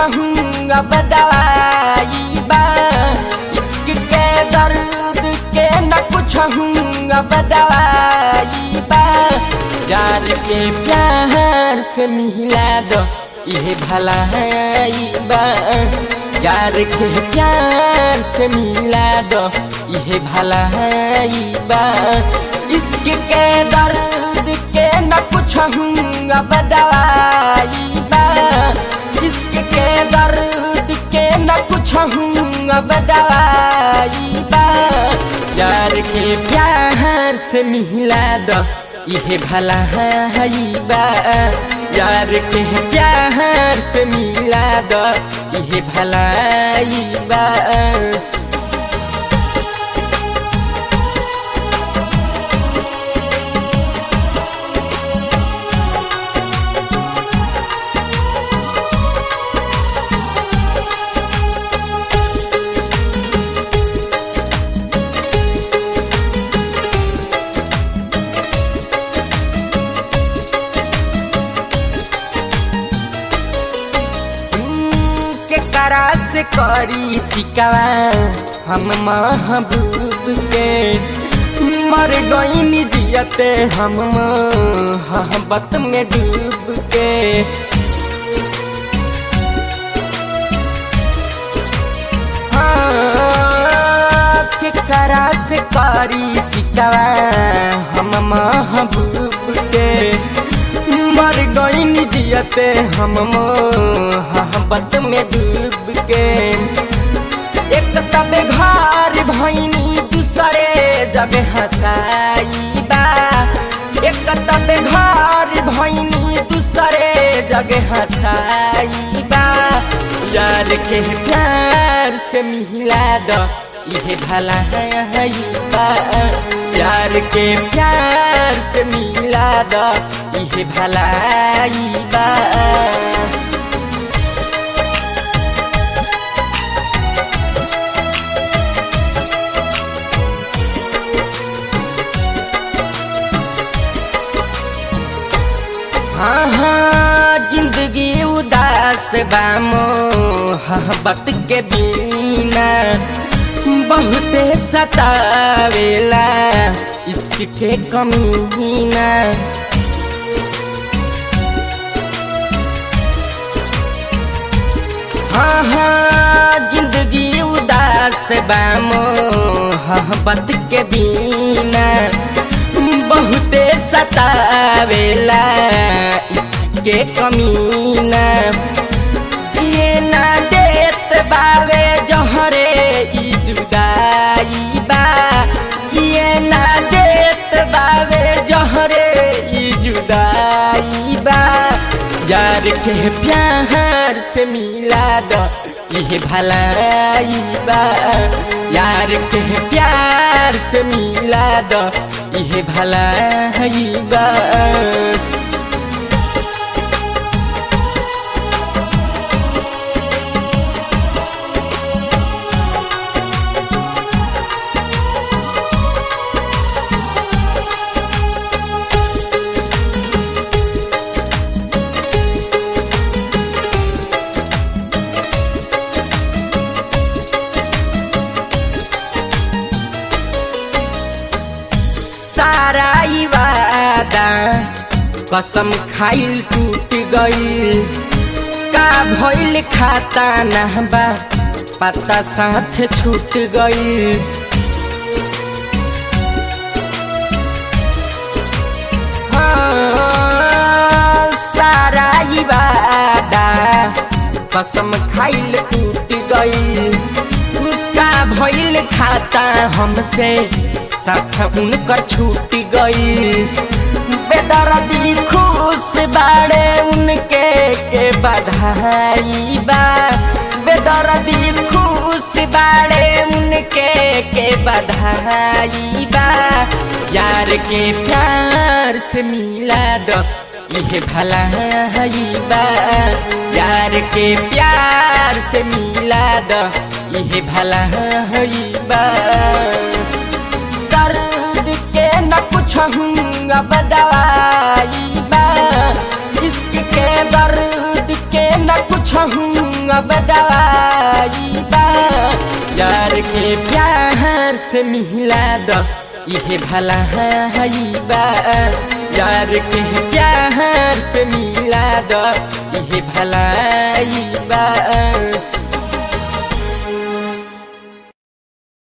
हूँ अब दवाई बा इश्क के दर्द के न कुछ हूँ अब दवाई बा यार के प्यार से मिला दो ये भलाई बा यार के प्यार से मिला दो ये भलाई बा इश्क के दर्द के न कुछ हूँ अब दवाई बा इश्क के दर्द के न कुछ हूँ अब दवाई बा यार के प्यार से मिला दो ये भला है बा यार के प्यार से मिला दो ये भलाई बा के करा से करी सिकवा हम महबूब के मर गई जियते हम मोहब्बत में डूब के हाँ, के करा से करी सिकवा हम महबूब के मर गई जियते हम मोहब्बत में डूब के एक तब घर भैनी दूसरे जगह हसाई बा एक तब घर भैनी दूसरे जगह हसाई बा यार के प्यार से मिला दो ये भला है बा प्यार के प्यार से मिला दो ये भलाई बा हाँ हाँ जिंदगी उदास बा मोहब्बत के बिना बहुते सतावेला इश्क के कमीना हाँ हाँ जिंदगी उदास बा मोहब्बत के बिना बहुते सतावेला इसके कमीना जिए ना देत बावे जहरे ई जुदाई बा जिए ना देत बावे जहरे ई जुदाई बा यार के प्यार से मिला दो ये भलाई बा यार के प्यार से मिला दो ये भलाई बा सारा ई वादा कसम खाइल टूट गइल का भइल खाता नहबा पता साथ छूट गइल हाँ, सारा ई वादा कसम खाइल टूट गइल का भइल खाता हमसे साथ उनकर छूट गई बेदर्दी खुश बाड़े उनके के बधाई बा बेदर्दी खुश बाड़े उनके के बधाई बा यार के प्यार से मिला दो ये भला बा यार के प्यार से मिला दो ये भला बा दर्द के न कुछ हूँ अब दवाई बा इश्क के दर्द के न कुछ हूँ अब दवाई बा यार के प्यार से मिला द इहे भला हई बा यार के प्यार से मिला द इहे भलाई बा